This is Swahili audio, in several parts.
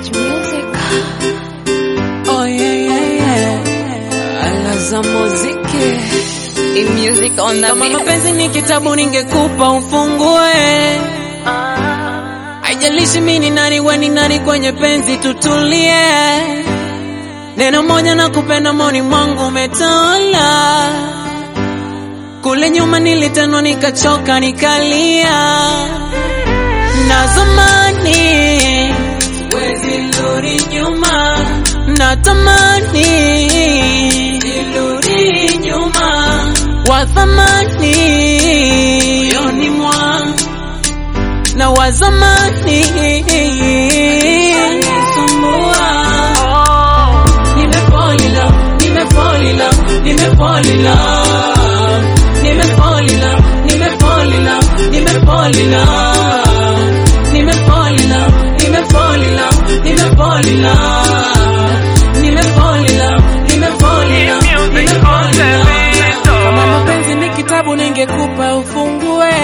Touch music. Oh yeah, yeah, yeah. Ala za muziki. In music on the Kama beat. mapenzi ni kitabu ningekupa ufungue. Haijalishi mimi ni nani, we ni nani, kwenye penzi tutulie. Neno moja na kupenda moni mwangu umetola. Kule nyuma nilitendwa nikachoka nikalia. Na zamani wezi rudi nyuma, natamani nirudi nyuma, wa thamani moyoni mwangu na wa zamani anisumbua. Nimefall in love, nimefall in love, nimefall in love, nimefall in love, nimefall in love, nimefall in love, nimefall in love, nimefall in love, nimefall in love, nimefall in love, nimefall in love, nimefall in love. Kama mapenzi ni kitabu ningekupa ufungue.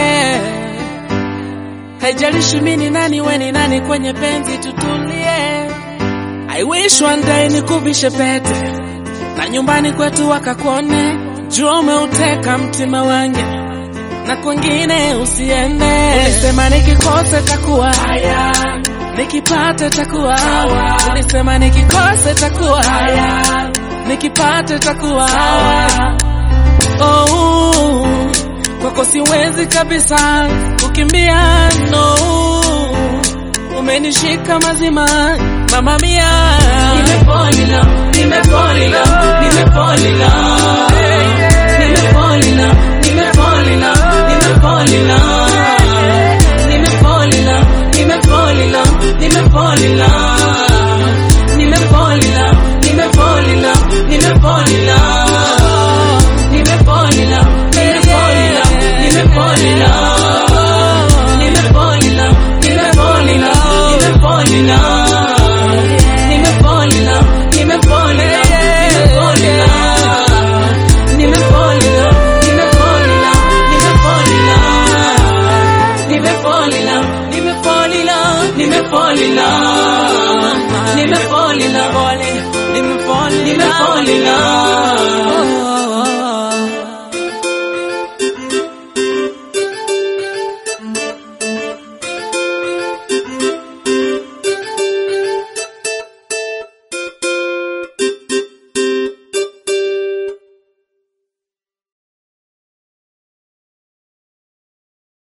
Haijalishi mimi ni nani, we ni nani, kwenye penzi tutulie. I wish one day nikuvishe pete na nyumbani kwetu wakakuone, jua umeuteka mtima wangu na kwingine usiende. Ulisema nikikose takuwa haya, nikipata takuwa hawa. Ulisema nikikose takuwa haya, nikipata takuwa hawa. Oh, kwako siwezi kabisa kukimbia, no umenishika mazima mama mia nimefall in love nimefall in love nimefall in love nimefall in love nimefall in love nimefall in love nimefall in love nimefall in love nimefall in love nimefall in love nimefall in love nimefall in love nimefall in love nimefall in love nimefall in love Nimefall in love, nimefall in love, nimefall in love. Nimefall in love, nimefall in love, nimefall in love. Nimefall in love, nimefall in love, nimefall in love. Nimefall in love, nimefall in love, nimefall in love.